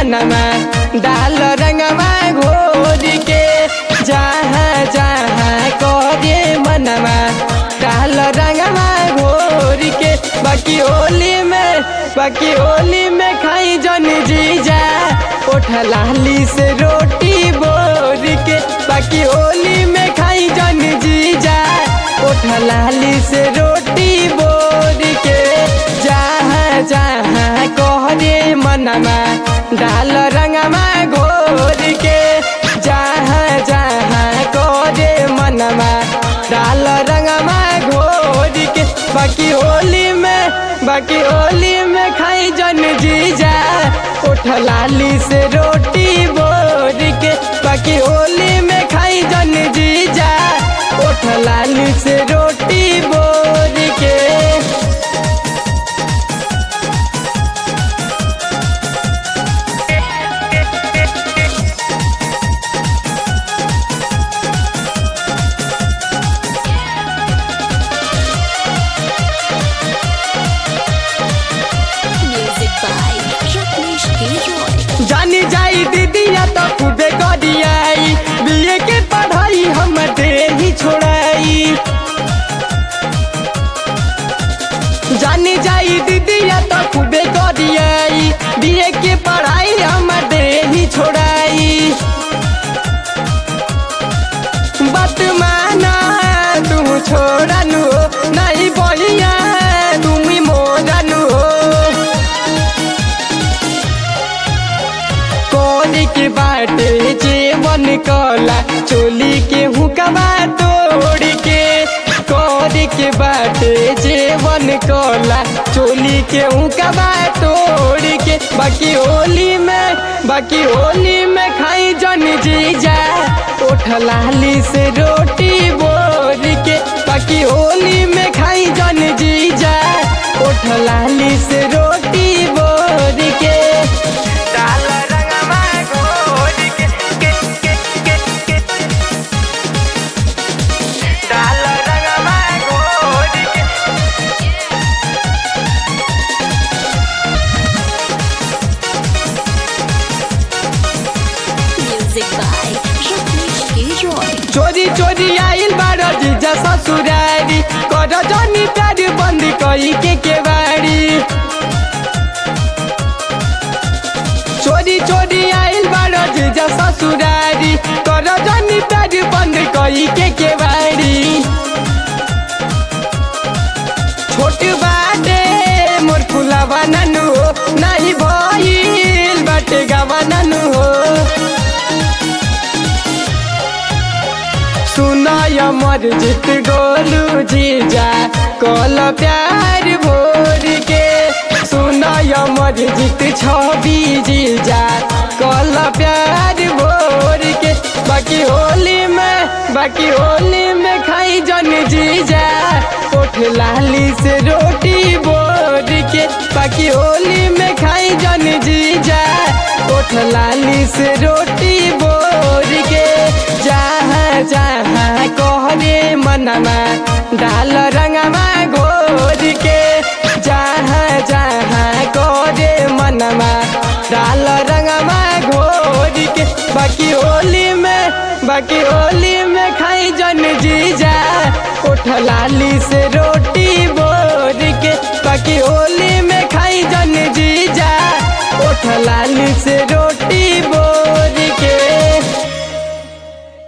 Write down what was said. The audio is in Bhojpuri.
मनवा डाल रंगवा घोर के जहाँ जहाँ करे मनवा डाल रंगवा घोर के बाकी होली में बाकी होली में खाई जन जीजा उठ लाली से रोटी बोर के बाकी होली में खाई जन जीजा उठ लाली से रोटी बोर के जहाँ जहाँ कहरे मनवा डाल रंगवा घोर के जहाँ जहाँ कहरे मनवा डाल रंगवा घोर के बाकी होली में बाकी होली में खाई जन जीजा उठ लाली से रोटी बोर के बाकी होली में खाई जन जीजा उठ लाली से रोटी बोर के Music by Rajneesh Giroy. जानी जाई दीदिया तो खूबे गरियाई बीए के पढ़ाई हम दे ही छोड़ाई जानी जाई दीदिया तो खूबे गरियाई बीए के पढ़ाई हम दे ही छोड़ाई बात माना तू छोड़नु हो नहीं बोलिया तुम मोरनु हो कोनी के बाटे जीवन कला चोली के हुकमा तोड़ के कोनी के बाटे जीवन कला चोली के हुकमा तोड़ के बाकी होली में बाकी होली में खाई जन जीजा उठ लाली से रोटी बोर के बाकी होली में खाई जन जीजा उठ लाली से रोटी बोर के डाल रंगवा घोर के के के के के डाल रंगवा घोर के Music by Rajneesh Giroy. चोरी चोरी आइल बारो जीजा ससुरारी कर जनी प्यार बंद कई के केवाड़ी चोरी चोरी आइल बारो जीजा ससुरारी कर जनी प्यार बंद कई के केवाड़ी छोट बाटे मोर फुला बनानु हो नाही भइल बाटे गवानानु हो सुनाय मर जित गोलू जीजा कल प्यार भोर के सुनाय मर जित छवि जीजा कल प्यार भोर के बाकी होली में बाकी होली में खाई जन जीजा उठ लाली से रोटी बोर के बाकी होली में खाई जन जीजा उठ लाली से रोटी बोर के जहाँ जहाँ कहरे मनवा डाल रंगवा घोर के जहाँ जहाँ कहरे मनवा डाल रंगवा घोर के बाकी होली में बाकी होली में खाई जन जीजा उठ लाली से रोटी बोर के बाकी होली में खाई जन जीजा उठ लाली से